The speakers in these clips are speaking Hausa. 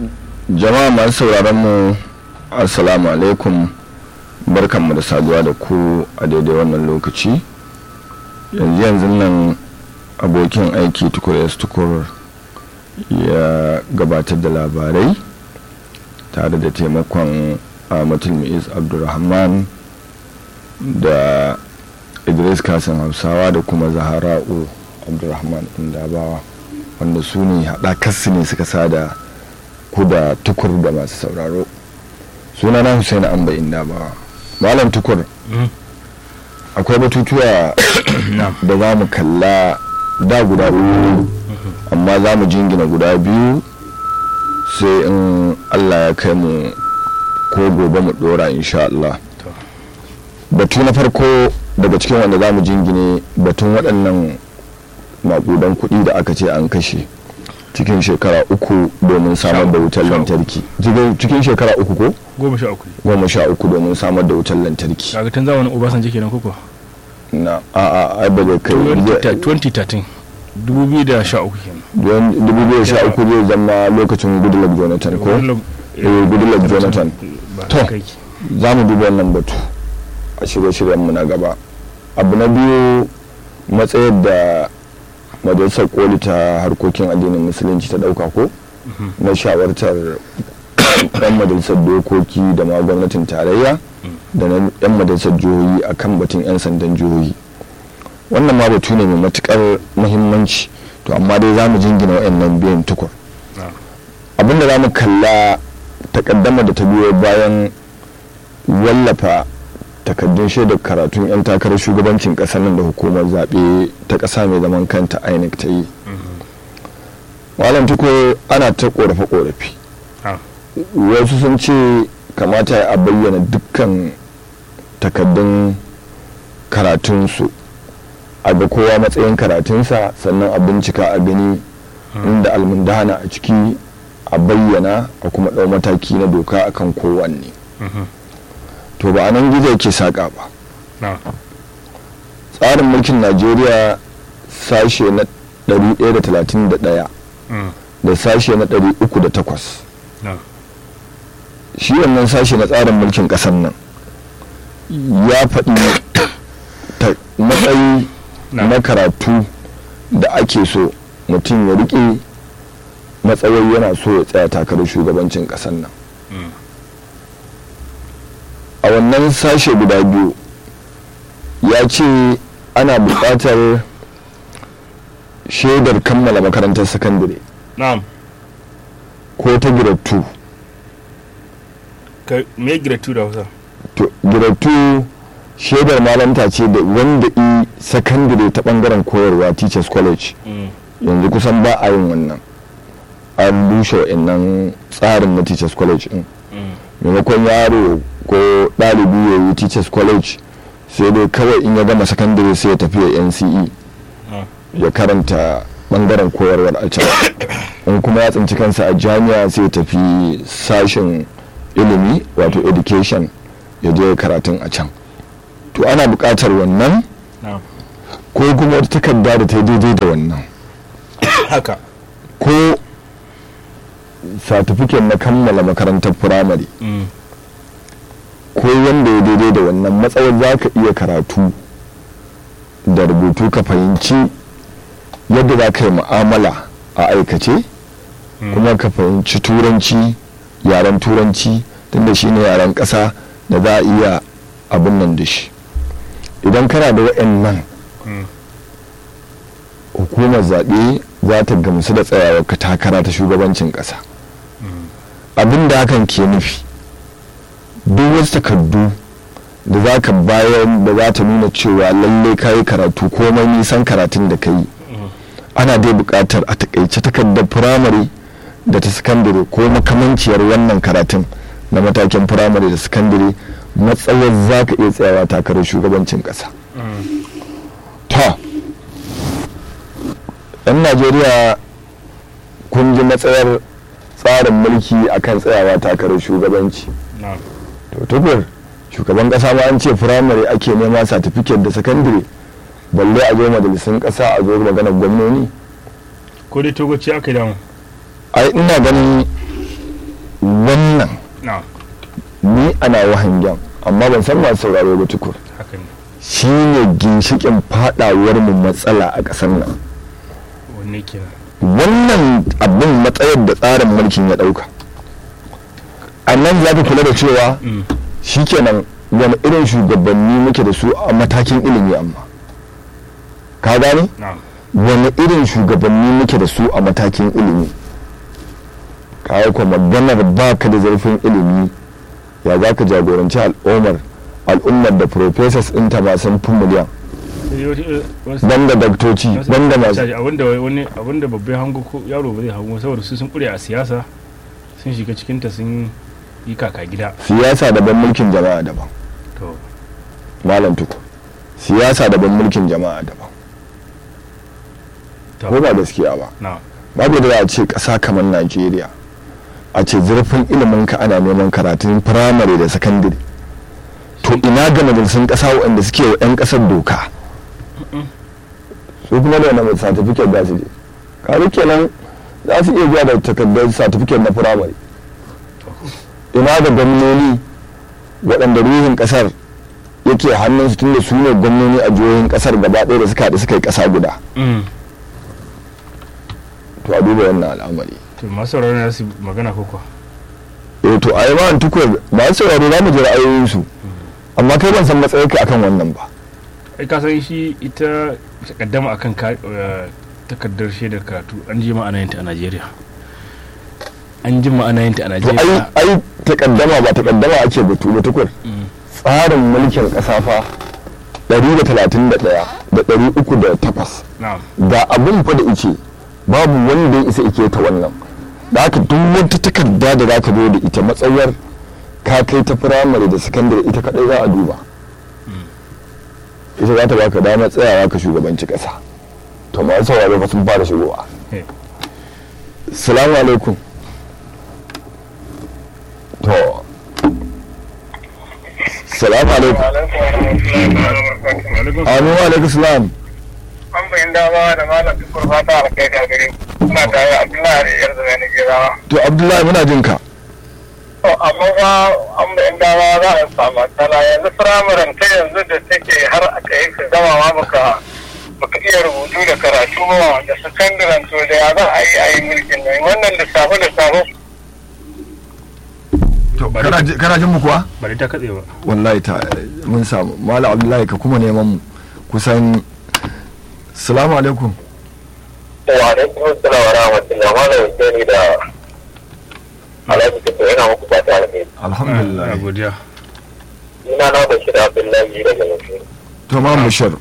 jama'a masu sauraron mu assalamu alaikum barkanmu da saduwa da ku a daidai wannan lokaci yanzu yanzu nan abokin aiki tukur s tukur ya gabatar da labarai tare da taimakon ahmadul mu'iz abdulrahman da idris kasim hausawa da kuma zahara'u abdulrahman indabawa wanda su ne haɗakarsu ne suka sada ku da tukur da masu sauraro suna na husaini amba indabawa malam tukur akwai batutuwa da za mu kalla da guda uku amma za mu jingina guda biyu sai in allah ya kai mu ko gobe mu dora insha Allah batu na farko daga cikin wanda za mu jingine batun waɗannan maƙudan kuɗi da aka ce an kashe cikin shekara uku domin samar da wutar lantarki cikin shekara uku ko? goma sha uku goma sha uku domin samar da wutar lantarki kaga tun zamanin obasanjo kenan koko na a a ai ba da kai 2013 2013 kenan 2013 zai zama lokacin goodluck jonathan ko eh goodluck jonathan to za mu duba wannan batu a shirye-shiryenmu na gaba abu na biyu matsayar da majalisar koli ta harkokin addinin musulunci ta dauka ko na shawartar yan majalisar dokoki da ma gwamnatin tarayya da na yan majalisar jihohi a kan batun yan sandan jihohi wannan ma batu ne mai matukar muhimmanci to amma dai za mu jingina wa'annan biyan tukur abinda za mu kalla takaddama da ta biyo bayan wallafa takaddun shaidar karatun 'yan takarar shugabancin kasar nan da hukumar zaɓe ta ƙasa mai zaman kanta inec ta yi malam tuko ana ta ƙorafe-ƙorafe wasu sun ce kamata a bayyana dukkan takaddun karatunsu a ga kowa matsayin karatunsa sannan a bincika a gani inda almundana a ciki a bayyana a kuma ɗau mataki na doka akan kowanne to ba a nan gizo ke saƙa ba tsarin mulkin najeriya sashe na 131 da sashe na 308 shi wannan sashe na tsarin mulkin ƙasar nan ya faɗi matsayi na karatu da ake so mutum ya riƙe matsayi yana so ya tsaya takarar shugabancin ƙasar nan a wannan sashe guda biyu ya ce ana buƙatar shaidar kammala makarantar sakandare ko ta girattu me girattu da hausa to girattu shaidar malamta ce da wanda i sakandare ta bangaren koyarwa teachers college yanzu kusan ba a yin wannan an bushe wa'annan tsarin na teachers college din maimakon yaro ko ɗalibi ya yi teachers college sai dai kawai in ya gama sakandare sai ya tafi ya nce ya karanta bangaren koyarwar a can in kuma ya tsinci kansa a jami'a sai ya tafi sashen ilimi wato education ya je karatun a can to ana buƙatar wannan ko kuma wata takarda da ta yi daidai da wannan haka ko satifiket na kammala makarantar firamare ko wanda ya daidai da wannan matsayar za ka iya karatu da rubutu ka fahimci yadda za ka yi mu'amala a aikace kuma ka fahimci turanci yaren turanci tunda shi ne yaren ƙasa da za a iya abin nan da shi idan kana da waɗannan hukumar zaɓe za ta gamsu da tsayawar ka takara ta shugabancin ƙasa abin da hakan ke nufi duk wasu takardu da za ka bayar da za ta nuna cewa lallai ka yi karatu komai nisan karatun da ka yi ana dai buƙatar a takaice takardar firamare da ta sakandare ko makamanciyar wannan karatun na matakin firamare da sakandare matsayar za ka iya tsayawa takarar shugabancin ƙasa ta yan najeriya kun ji matsayar tsarin mulki akan tsayawa takarar shugabanci to tukur shugaban kasa ma an ce firamare ake nema satifiket da sakandare balle a zo majalisun kasa a zo maganar gwamnoni ko dai togoci aka yi damu ai ina ganin wannan na ni ana wahangen amma ban san masu sauraro ba tukur haka ne shi ne ginshikin fadawar mu matsala a ƙasar nan wanne kenan wannan abin matsayar da tsarin mulkin ya ɗauka a nan za ka kula da cewa Mm. shikenan wani irin shugabanni muke da su a matakin ilimi amma ka gane na wani irin shugabanni muke da su a matakin ilimi kawai kuma maganar ba ka da zarfin ilimi ya za ka jagoranci al'ummar al'ummar da professors ɗinta ba sun fi miliyan sai wata- eh, wasu- banda daktoci wasu- banda masu caji abinda wani abinda babban hango ko yaro ba zai hango saboda su sun kure a siyasa sun shiga cikinta sun yi kaka gida siyasa daban mulkin jama'a daban to malam tuku siyasa daban mulkin jama'a daban to ko ba gaskiya ba na babu da za a ce ƙasa kamar najeriya a ce zurfin ilimin ka ana neman karatun firamare da sakandare to ina ga majalisun ƙasa waɗanda suke wa 'yan ƙasar doka su kuma da wani satifiket za su je karu kenan za su iya biya da takardar satifiket na firamare ina ga gwamnoni waɗanda ruhin ƙasar yake hannunsu tun da su ne gwamnoni a jihohin ƙasar gaba ɗaya da suka haɗu suka yi ƙasa guda Mm. to a duba wannan al'amari to masu sauraro na su magana ko kuwa eh to a yi ma tukur ba su sauraro za mu ji ra'ayoyinsu amma kai ban san matsayinka akan wannan ba ai ka san shi ita takaddama akan ka eh, takardar shaidar karatu an ji ma'ana yinta a Najeriya an ji ma'ana yinta a to ai Najeriya ai takaddama ba takaddama ake batu ba tukur Mm. tsarin mulkin ƙasa fa 131 da 308 na'am ga abun fa da ice babu wanda ya isa ike ta wannan da haka duk wata takarda da za ka zo da ita matsayar ka kai ta firamare da sakandare ita kadai za a duba ita za ta baka damar tsayawa ka shugabanci kasa to masu sauraro fa sun fara shigowa Eh. salamu alaikum to salamu alaikum Alaikum amin wa alaikum salam an bayin dama da malam tukur fata alkai da gare suna tare da abdullahi da yar zama gerawa to abdullahi muna jin ka to amma ba an bayin dama za a samu matsala yanzu firamaren ta yanzu da take har aka yi ka gama ma baka baka iya rubutu da karatu ba da sakandaren to da ya za a yi a yi mulkin nan wannan lissafe lissafe to Bari- kana ji- kana jin mu kuwa bari ta katse ba wallahi ta mun samu malam abdullahi ka kuma neman mu kusan salamu alaikum wa alaikum assalam wa rahmatullah malam ni da alhaji tukur yana muku fata alkai alhamdulillah Ah, godiya ina na bashir abdullahi daga nufi to ma mushar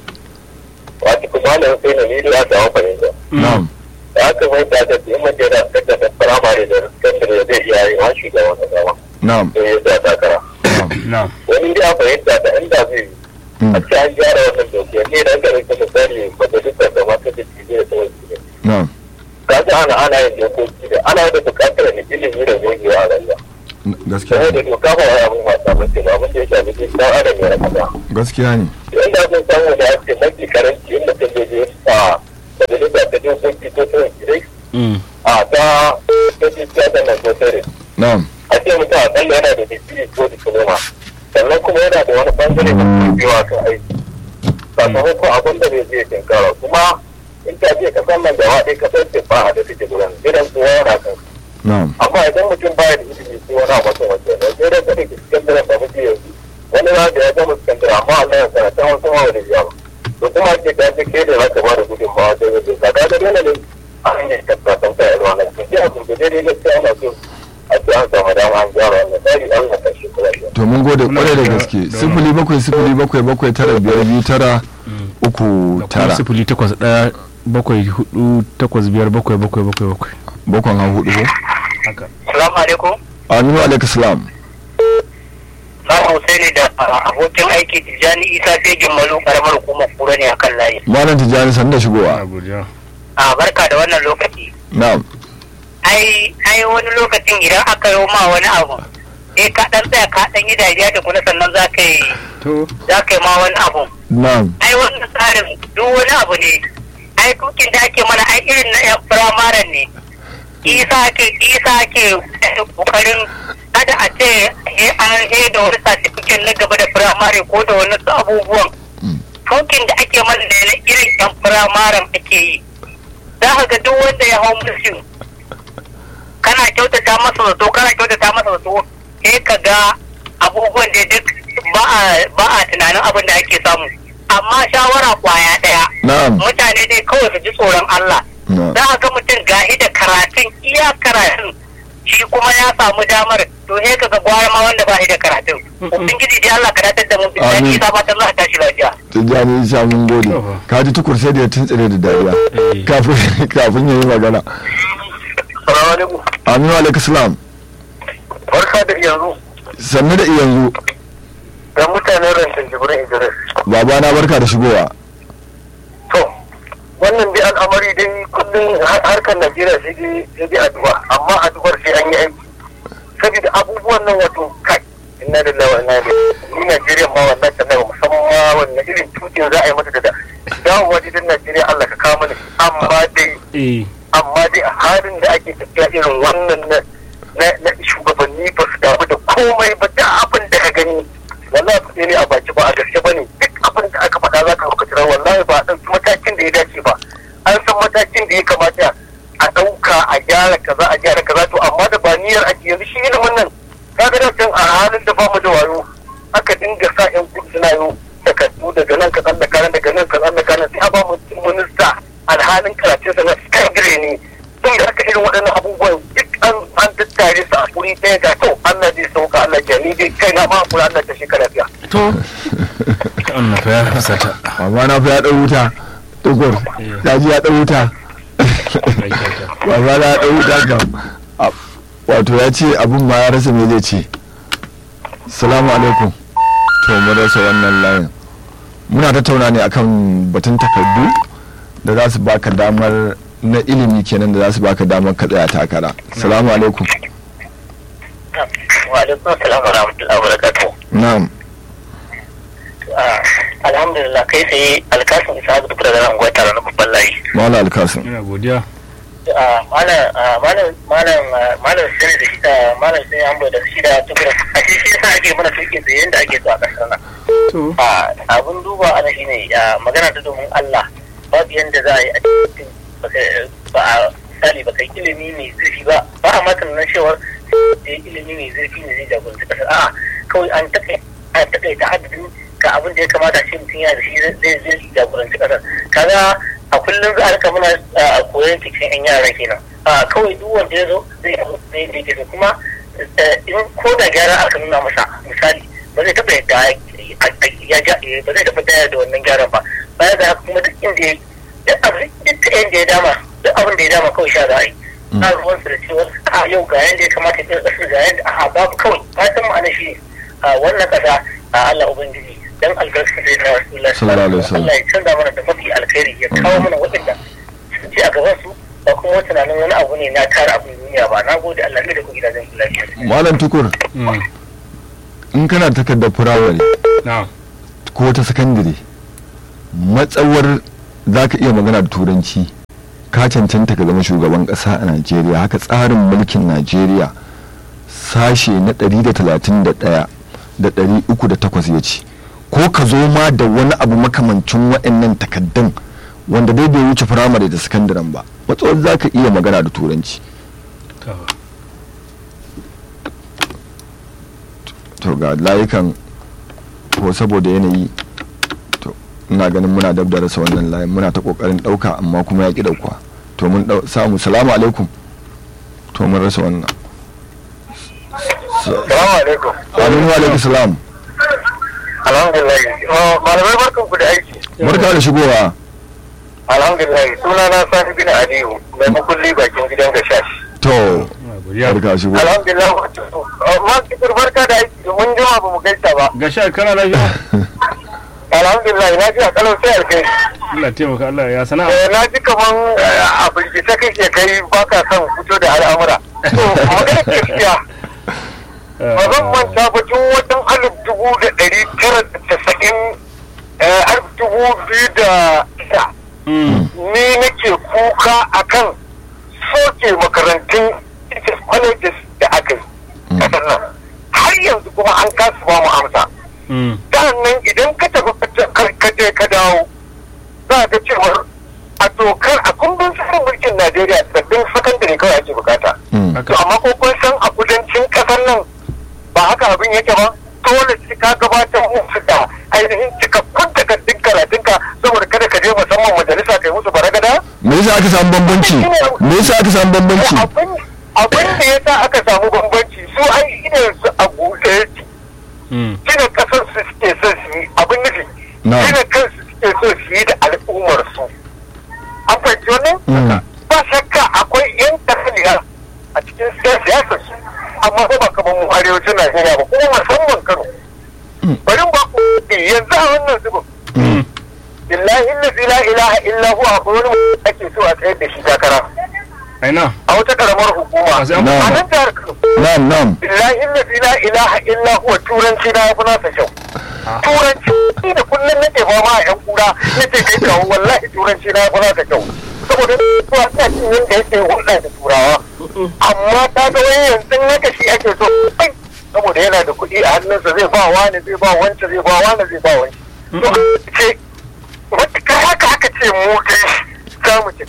wato kuma malam sai na ni da ta fahimta na'am da aka mai da da in mace da aka da firamare da sakandare zai iya yi wa shugaban kasa ma na'am sai ya sa takara na'am na'am wani da fahimta da inda zai yi mm, a ce an gyara wannan dokiya ne da aka rike misali majalisar da mata da ke zai ta wasu na'am ka ji ana ana yin dokoki da ana da bukatar ne ilimi da gogewa a rayuwa n- gaskiya sai da ne doka ba wani abin wasa mace ba abin da ya shafi duk dan adam ya rasa gaskiya ne inda sun samu da ake mafi karanci inda ta je je a majalisa ta dokoki ko ta wakilai Mm. a ta ta ce siyasa na sosai na'am a ce mutum a ɗan yana da digiri ko diploma sannan kuma yana da wani bangare da kuma biyawa kan aiki sakamakon abin da zai je tinkara kuma in ta je kasan nan gaba ɗaya kasar ce ba a da take gudan gidan kowa yana kan na'am amma idan mutum baya da ilimi ko wani abu kan wajen da sai da kada ki sakandare da mutum yanzu wani na da ya gama sakandare amma Allah ya sana ta wasu ma wani biya ba to kuma ce ka ce ke da za ka ba da gudunmawa da zai ka ga da dole ne a hanyar tabbatan ta yarwa na ke ji a gurgurde dai gaskiya ana so a ce an samu dama an gyara wannan tsari Allah ka shi kula da to mun gode Muna kwarai da da- gaske da- sifili bakwai sifili bakwai bakwai tara biyar biyu tara uku da kuma tara sifili takwas ɗaya bakwai hudu takwas biyar bakwai bakwai bakwai bakwai bakwan han hudu ko haka Salamu alaikum. aminu alaikum salam Sa'an Husaini da abokin aiki Tijjani Isa Fegin Malu karamar hukumar kura ne akan layi. malam tijjani san da a shigowa godiya A barka da wannan lokaci. na'am ai ai wani lokacin idan aka yi ma wani abu eh ka dan tsaya ka dan yi dariya da kuma sannan za ka yi to za ka yi ma wani abu na'am ai wannan tsarin duk wani abu ne ai tukin da ake mana ai irin na yan firamaren ne isa ke isa ke kokarin kada a ce he an he da wani certificate na gaba da firamare ko da wani su abubuwan tokin da ake mana da na irin yan firamaren ake yi za ka ga duk wanda ya hau musu kana kyautata masa zato kana kyautata masa zato sai ka ga abubuwan da duk ba a ba a tunanin abin da ake samu amma shawara kwaya daya na'am mutane dai kawai su ji tsoron Allah na'am za a ga mutum gahi da karatun iya karatun shi kuma ya samu damar to he ka ga gwara ma wanda ba shi da karatun ubangiji dai Allah karatar da mu bi Amin. sai fatan Allah ta shi lafiya tijjani isa mun gode Yawa. ka ji tukur sai da ya tuntsire da dariya Eh. kafin kafin ya yi magana salamu alaikum aminu alaikum salam barka da yanzu sannu da yanzu da mutanen rantar jibrin idris babana barka da shigowa to wannan dai al'amari dai kullum har- harkar najeriya sai dai sai dai addu'a amma addu'ar sai an yi aiki saboda abubuwan nan wato kai inna lillahi wa inna ilaihi ni najeriya ma wannan sannan musamman ma wannan irin tukin za a yi mata da da dawowa gidan najeriya allah ka kawo mana shi. amma dai eh amma dai a halin da ake tafiya irin wannan na na- na shugabanni ba su damu da komai ba da abin da ka gani wallahi ba ne a baki ba a gaske ba ne duk abin da aka faɗa za ka ruka tira wallahi ba a ɗauki matakin da ya dace ba an san matakin da ya kamata a ɗauka a gyara kaza a gyara kaza to amma da ba niyyar ake yanzu shi ilimin nan kaga da can a halin da ba mu da wayo aka dinga sa yan kudu suna yi takardu daga nan ka tsallaka nan daga nan ka tsallaka nan sai a ba mutum minista alhalin karatunsa na secondary ne tun da aka irin waɗannan abubuwan duk an an tattare su a wuri ɗaya ga to Allah zai sauka Allah ya ni dai kai na ma kula Allah ta shekara lafiya. to wannan fa ya fusata babana fa ya ɗau wuta tukur ya ji ya ɗau wuta Ai, kyauta. babana ya ɗau wuta kam A- wato ya ce abin ma ya rasa me zai ce salamu alaikum to mu rasa wannan layin muna tattauna ne akan batun takardu da za su baka damar na ilimi kenan da za su baka damar ka tsaya takara salamu alaikum wa alaikum assalam wa rahmatullahi wa barakatuh na'am alhamdulillah kai sai alkasin isa ga duk da ran gwata na babban layi mala alkasim ina godiya malam malam malam malam sai da shi da malam sai an bai da shi da tukura a shi shi yasa ake mana tuki tsaye yanda ake so a kasar nan to a abin duba ana shi ne magana ta domin Allah babu yanda za a yi a cikin baka- ba a misali ba kai ilimi mai zurfi ba ba a matan nan cewar da ilimi mai zurfi ne zai jagoranci kasar a'a kawai an takai an takai ta adadin ga abin da ya kamata shi mutum yana da shi zai zai jagoranci kasar kaga a kullum za a rika muna a koyon cikin yan yara kenan a kawai duk wanda ya zo zai abu zai da yake so kuma eh, in ko da gyara aka nuna masa misali ba zai taɓa yadda ya ja ba zai taɓa daya da wannan gyaran ba baya da haka kuma duk inda ya duk abin duk inda ya dama duk abin da ya dama kawai sha za a yi na ruwan su da cewa a yau ga yanda ya kamata ya tsira ga yanda a babu kawai fatan ma'ana shi ne a wannan kasa a Allah ubangiji dan albarka da na Rasulullah Sallallahu alaihi wasallam. Allah ya canza mana da mafi alkhairi ya kawo mana waɗanda sun ce a gaban su ba kuma tunanin wani abu ne na tara abin duniya ba na gode Allah ne da ku gidajen lafiya malam tukur mm, in kana da takardar firamare na'am ko ta sakandare matsawar za ka iya magana da turanci ka cancanta ka zama shugaban ƙasa a najeriya haka tsarin mulkin najeriya sashe na 131 da 308 ya ce ko ka zo ma da wani abu makamancin waɗannan takaddun wanda dai bai wuce firamare da sakandaren ba matsawar za ka iya magana da turanci to to ga layukan ko saboda yanayi to ina ganin muna dab da rasa wannan layin muna ta kokarin dauka amma kuma ya ki dauka to mun dau- samu salamu alaikum to mun rasa wannan Salamu alaikum. alaikum wa alaikum salam Alhamdulillah. Oh, Malamai barkan ku da aiki. barka da shigowa Alhamdulillah. Suna na Sani bin Aliyu mai makulli bakin gidan gashashi. to ina godiya barka da shigowa Alhamdulillah. Oh, Ma kitur barka da aiki mun jima ba mu gaisa ba. ga sha kana lafiya Alhamdulillah na ji a kalau sai alkai. Allah taimaka Allah ya sana'a Eh, na ji kaman eh, a firgice kake kai baka son fito da al'amura. To, magana gaskiya. ba zan manta ba tun watan alif dubu da ɗari tara da tasa'in eh, alif dubu biyu da shida Mm, ni nake kuka akan soke makarantun teachers colleges da aka yi kasar nan har yanzu kuma an kasa ba mu amsa nan idan ka tafi ka je ka dawo za ka cewar a dokar a kundin tsarin mulkin najeriya sabbin sakandare kawai ake bukata to amma ko kun san a kudancin kasar nan ba haka abin yake ba dole sai ka gabatar musu da ainihin cikakkun takardun karatunka saboda kada ka je musamman majalisa kai musu baragada me yasa aka samu bambanci me yasa aka samu bambanci abin da yasa aka samu bambanci su ai idan su a buɗe yake gina kasar su suke so su yi abin nufi gina kansu suke so su yi da al'ummar su an fahimci wannan ba shakka akwai yan tafiya a cikin siyasar su amma ba ba kamar mu arewacin najeriya ba kuma musamman kano bari ba ku yanzu a wannan zubin billahi la ilaha illa huwa akwai wani ake so a tsayar da shi takara aina a wata karamar hukuma a nan jihar kano na'am na'am billahi la ilaha illa huwa turanci na yafi nasa kyau turanci da kullum nake fama a yan kura nace kai kawo wallahi turanci na yafi nasa kyau saboda kuwa ina cin yadda yake hulɗa da turawa amma ta ga wani yanzu naka shi ake so saboda yana da kuɗi a hannunsa zai ba wani zai ba wancan zai ba wani zai ba wani to ce wata haka aka ce mu dai za mu ci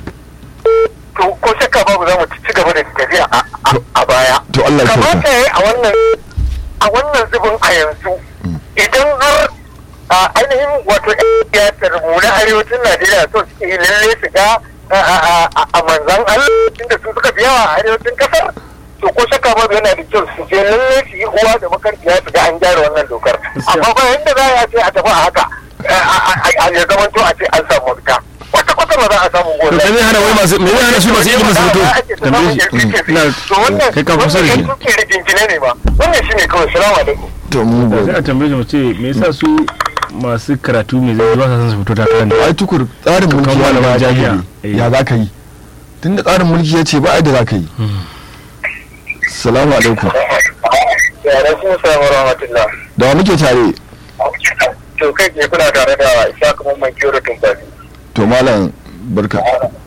to ko shakka babu za mu ci gaba da tafiya a baya to Allah ya kamata yayi a wannan a wannan zubin a yanzu idan har a ainihin wato siyasar mu na arewacin Najeriya so suke yi lalle su ga a manzan Allah inda su suka fi yawa a arewacin kasar to ko shakka babu yana da kyau su je lalle su yi uwa da makarfiya su ga an gyara wannan dokar amma ba yanda za a ce a tafi a haka a ya zama to a ce an samu mafita wata kwata ba za a samu to gobe me hana wai masu me hana su masu ilimin su fito tambaye shi ina kai ka kusa da shi shi da jinkine ne ba wannan shine kawai salamu alaikum to mu da sai gode a tambaye shi mu ce me yasa su masu karatu mai zai ba sa son su fito takara ne ai tukur tsarin mulki Kan ya malaman ba jami'a. jami'a ya za ka yi tunda tsarin mulki ya ce ba ai da za ka yi salamu alaikum ya alaikum salam wa rahmatullah da wa muke tare to kai ke kuna tare da isa kuma mai kiyo tumbazi to malam barka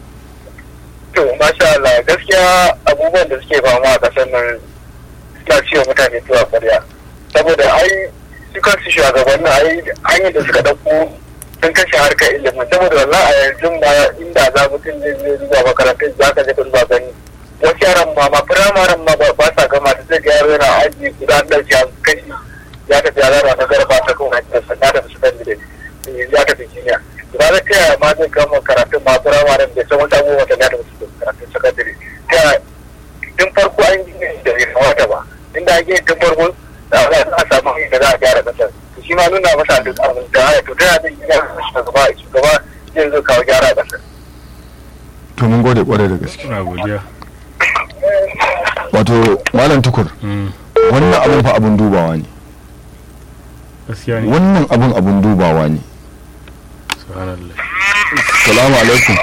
to masha Allah gaskiya abubuwan da suke fama a kasar nan suna ciwo mutane tuwa kwarya saboda ai su kansu shugabannin ai hanyar da suka dauko sun kashe harkar ilimin saboda wallahi a yanzu ma inda za mutum zai zai zuwa makarantar za ka je ka zuwa gani wasu yaran ma ma firamaren ma ba ba sa gama da zai ga yaro yana aji guda an ɗauki an kashi ya tafi ya zara na garba ta kan hanyar sanda da su kan da ya tafi kimiyya ba da ta yaya ma zai gama karatun ma firamaren da san wata abubuwa da ya tafi su karatun sakandare ta yaya tun farko an yi da bai kamata ba inda an yi tun farko da za a samu hanyar da za a gyara kasar to shi ma nuna masa duk abin da ya to ta yaya zai yi shugaba shugaba zai zo kawo gyara a kasar to mun gode kwarai da gaske ina godiya wato malam tukur Mm, wannan abun fa abun dubawa ne gaskiya ne wannan abun abun dubawa ne subhanallah salamu alaikum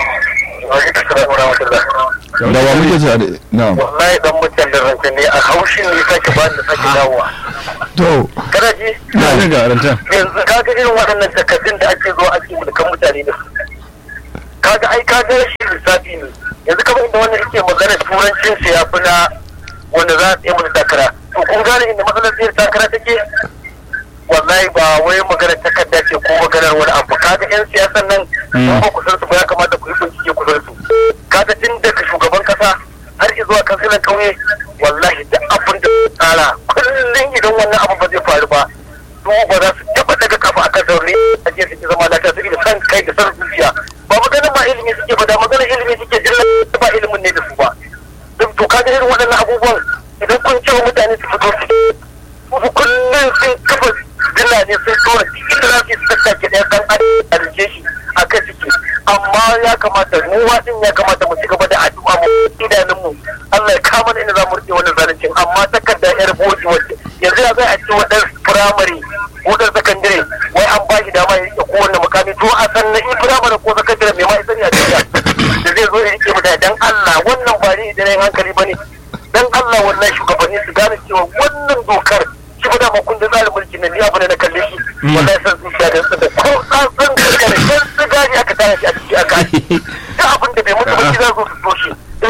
da wa muke tare na'am wallahi dan mutan da ranka ne a haushin ne sake ba da sake dawowa to kada ji ina ne ga rantan yanzu kaga irin waɗannan takardun da ake zo ake mulkan mutane da su kaga ai kaga shi lissafi ne yanzu kamar inda wannan yake magana turancin sa ya fi na wanda za a tsaye mana takara to kun gane inda matsalar zai takara take wallahi ba wai magana takarda ce ko maganar wani abu kaga yan siyasan nan in ba ku san su ba ya kamata ku yi bincike ku san su kaga tun daga shugaban kasa har zuwa kansilan kauye wallahi duk abin da su tsara kullum idan wannan abu ba zai faru ba su ba za su taba daga kafa akan zaune a je suke zama lafiya su da san kai da san zuciya ba maganar ma ilimi suke ba da maganar ilimi suke jilla ba ilimin ne da su ba duk to kaga irin waɗannan abubuwan idan kun ce wa mutane su fito su su kullum sun kafa dila ne sun tora cikin da za su yi su tattake ɗaya kan a rike shi a kan ciki amma ya kamata mu waɗin ya kamata mu ci gaba da addu'a mu idanun mu Allah ya kama inda za mu rike wannan zalincin amma takarda yar boji wacce yanzu ya zai a ce wadan firamare ko dan sakandare wai an ba shi dama ya rike kowanne mukami to a san na firamare ko sakandare mai ma isa ne a duniya da zai zo ya rike mutane dan Allah wannan ba ni da hankali bane dan Allah wannan shugabanni su gane cewa wannan dokar shi ba dama kundin tsarin mulki na ni abu ne na kalle shi wallahi san zuciya da da ko san san da kan san su gani aka tare shi a ciki aka yi da abin da bai mutu ba shi za su so shi sai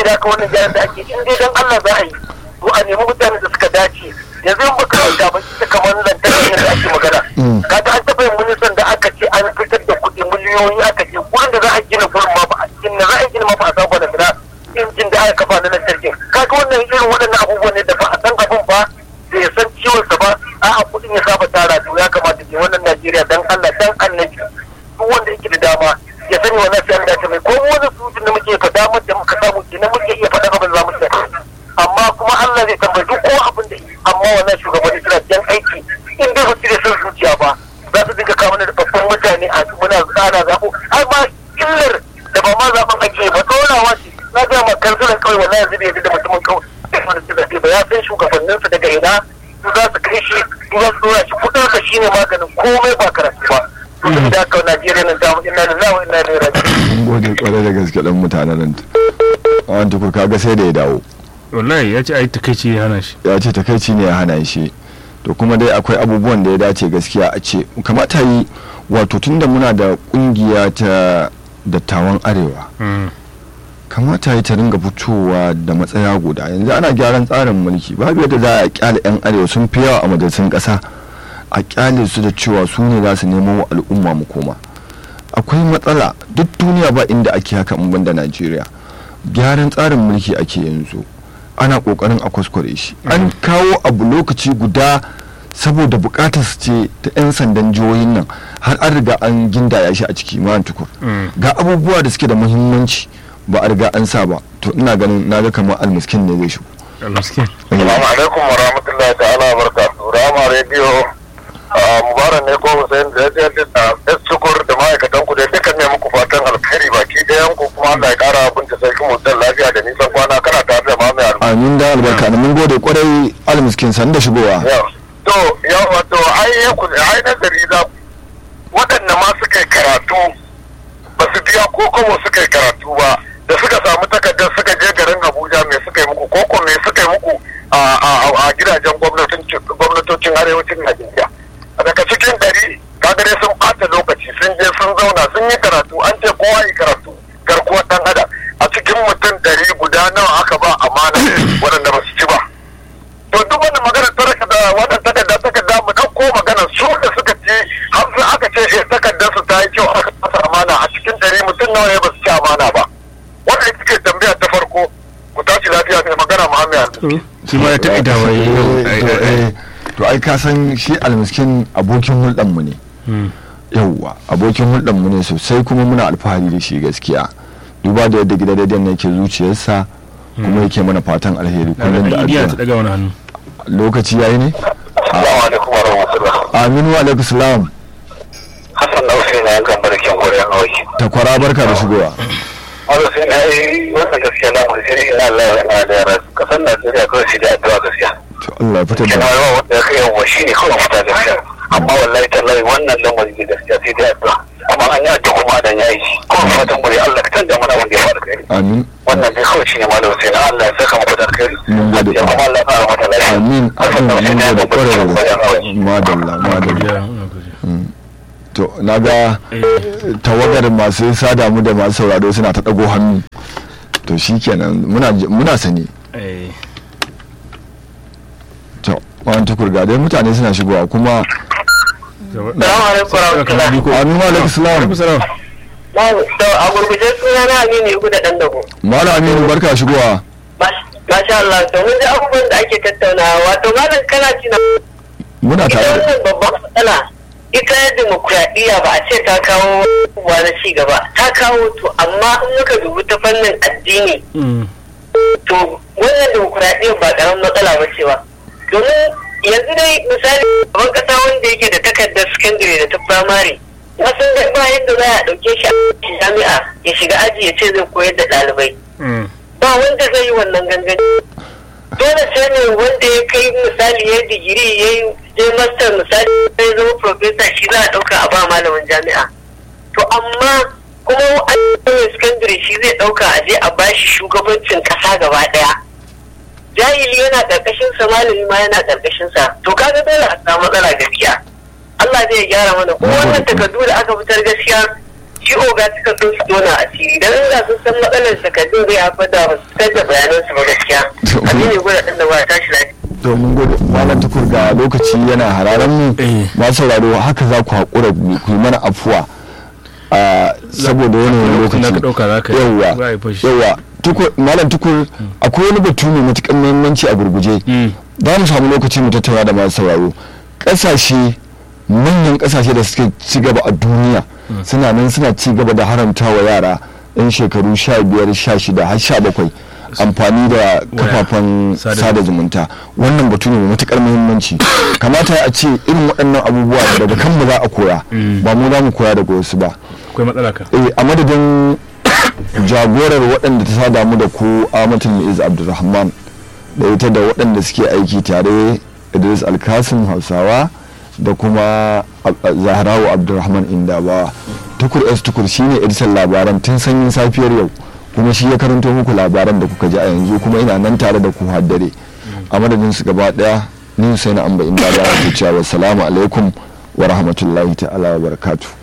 saboda haka wannan gyaran da ake in dai dan Allah za a yi to a nemi mutanen da suka dace yanzu in baka da ba ita kamar lantarki da ake magana kaga an taɓa yin ministan da aka ce an fitar da kuɗi miliyoyi aka ce gurin da za a gina gurin ma ba a gina za a gina ma ba a saba da gida injin da aka kafa na lantarki kaga wannan irin waɗannan abubuwan ne da ba a san abin ba bai san ciwon sa ba a'a kuɗin ya saba tara to ya kamata ke wannan Najeriya dan Allah dan annabi duk wanda yake da dama ya sani wannan sai an dace mai ko wani surutun da muke faɗa damar da muka samu kenan muke iya faɗa abin za mu iya amma kuma Allah zai tambayi duk ko abin da amma wannan shugabanni suna jan aiki in dai ba su da son zuciya ba za su dinga kawo mana da babban mutane a muna tsara zaɓo har ma illar da ba ma zaɓen ake ba ɗorawa ce na ga ma kansulan kawai wallahi yanzu bai yadda da mutumin kawai wanda su zaɓe ba ya san shugabanninsu daga ina su za su kai shi su za su ɗora shi kuɗinsa shine maganin komai ba karatu ba. Kuɗin da aka Najeriya nan damu ina da zawo ina da rabi. mun gode kwarai da gaske dan mutanen nan wani tukur kaga sai da ya dawo wallahi ya ce ai takaici ya hana shi ya ce takaici ne ya hana shi to kuma dai akwai abubuwan da ya dace gaskiya a ce kamata yi wato tunda muna da kungiya ta dattawan arewa kamata yi ta ringa fitowa da matsaya guda yanzu ana gyaran tsarin mulki babu yadda za a kyale 'yan arewa sun fi yawa a majalisun kasa a kyale su da cewa su ne za su nemo wa al'umma mu koma akwai matsala duk duniya ba inda ake haka in banda najeriya gyaran tsarin mulki ake yanzu ana kokarin a kwaskware shi an kawo abu lokaci guda saboda bukatar su ce ta 'yan sandan jihohin nan har an riga an gindaya shi a ciki ma tukur ga abubuwa da suke da muhimmanci ba a riga an sa ba to ina ganin na ga kamar almiskin ne zai shigo almiskin Assalamu alaikum wa rahmatullahi ta'ala wa barakatuhu. Rama Radio Mubarak ne ko Hussein da ya da S Tukur da ma'aikatan ku da dukkan ne muku fatan alkhairi baki ɗayan ku kuma Allah ya kara abin da sarki mutan lafiya da nisan kwana kana tare da mamaye albarka. amin da albarka da mun gode kwarai almiskin san da shigowa To yau wato ai ya ku ai nazari za waɗanda ma suka yi karatu ba su biya ko kuma suka yi karatu ba da suka samu takardar suka je garin Abuja me suka yi muku ko ko me suka yi muku a gidajen gwamnatocin arewacin Najeriya. Daga cikin ɗari kaga dai sun ɓata lokaci sun je sun zauna sun yi karatu an ce kowa yi karatu garkuwar ɗan adam a cikin mutum ɗari guda nawa aka ba amana waɗanda ba su ci ba. To duk wani magana ta raka da waɗanda takarda takarda mu ɗauko magana su da suka ce har sai aka ce eh takardar su ta yi kyau aka fasa amana a cikin ɗari mutum nawa ne ba su ci amana ba. Wanda ita ce tambaya ta farko ku tashi lafiya mai magana Muhammad. shi ma ya taɓa Eh, to ai ka san shi almiskin abokin hulɗan mu ne yauwa abokin hulɗan mu ne sosai kuma muna alfahari da shi gaskiya duba da yadda gidan rediyon ne ke zuciyarsa kuma yake mana fatan alheri kullum da idiya ta addu'a daga wani hannu lokaci yayi ne Assalamu alaikum wa rahmatullah. aminu wa alaikum salam Hassan na Hussein na yankan barkin Koriya na waki. takwara barka da shigowa Wanda sai na yi wannan gaskiya na mun sai ina Allah ya na da yara. Kasan Najeriya kawai shi da addu'a gaskiya. to Allah ya fitar Kina da yawa wanda ya kai yawa shi ne kawai fita gaskiya. Amma wallahi tallahi wannan lamarin ne gaskiya sai dai addu'a. Amma an yi addu'a kuma dan yayi shi. Kuma fatan bari Allah ka canja mana wanda ya fara kai. amin Wannan dai kawai shi ne malam Hussein Allah ya saka mu da alkhairi. Mun gode. Ya kuma Allah ya fara mata lafiya. amin Hassan na amin Hussein mun na gode yankan kwarai da barkin Koriya na gaske waki. madalla madalla Ya, muna godiya. to na ga tawagar masu sada mu da masu sauraro suna ta ɗago hannu to shikenan muna muna sani Eh, to wani tukur ga dai mutane suna shigowa kuma gaba- Salamu alaikum wa rahmatullah. Biko. aminu alaikum salam Alaikum salam. To a gurguje suna na Aminu Yugu da ɗan dago. malam aminu barka shigowa Masha Allah, to mun ji abubuwan da ake tattaunawa wato malam kana ci na muna ita tare da wannan babban matsala ita demokuraɗiyya ba a ce ta kawo abubuwa na ci gaba ta kawo to amma in muka dubi ta fannin addini Mm. to wannan demokuraɗiyya ba ƙaramin matsala ba ce ba domin yanzu dai misali gaban ƙasa wanda yake da takardar sakandare da ta firamare na sun ga ba yadda za a ɗauke shi a jami'a ya shiga aji ya ce zai koyar da ɗalibai Mm. ba wanda zai yi wannan gangan dole sai ne wanda ya kai misali ya digiri ya yi je master misali ya zama profesa shi za a ɗauka a ba malamin jami'a to amma kuma an yi secondary shi zai ɗauka a je a bashi shugabancin ƙasa gaba ɗaya jahili yana ƙarƙashin sa malami ma yana ƙarƙashin sa to kaga dole a samu matsala gaskiya Allah zai gyara mana kuma wannan takardu da aka fitar gaskiya shi oga suka so su tona a ciki dan inda sun san matsalar takardun zai haifar da ba su da bayanan su ba gaskiya abin ne gwada ɗan da ba tashi lafiya to mun gode malam tukur ga lokaci yana hararen mu Eh. ba sauraro haka za ku haƙura ku yi mana afuwa a saboda yanayin lokacin da ka lokaci ɗauka za ka yi yawwa za a yi fashi yawwa tukur malam tukur akwai wani batu mai matuƙar muhimmanci a gurguje Mm. za mu samu lokaci mu tattauna da masu sauraro ƙasashe manyan ƙasashe da suke ci gaba a duniya suna nan suna ci gaba da haramta wa yara yan shekaru sha biyar sha shida har sha bakwai amfani da kafafen Sada sada zumunta wannan batu ne mai matuƙar muhimmanci kamata a ce irin waɗannan abubuwa daga kanmu za a koya Mm. ba mu za mu koya daga wasu ba akwai matsala ka eh, a madadin jagorar waɗanda ta sada mu da ku amatul mu'iz abdulrahman da ita da waɗanda suke aiki tare idris alkasim hausawa da kuma Ab- zahrawu abdulrahman indabawa tukur s tukur shine editan labaran tun sanyin safiyar yau kuma shi ya karanto muku labaran da kuka ji a yanzu kuma ina nan tare da ku har dare a madadin su gaba daya ni sai na amba inda ba ku cewa salamu alaikum wa rahmatullahi ta'ala wa barakatuh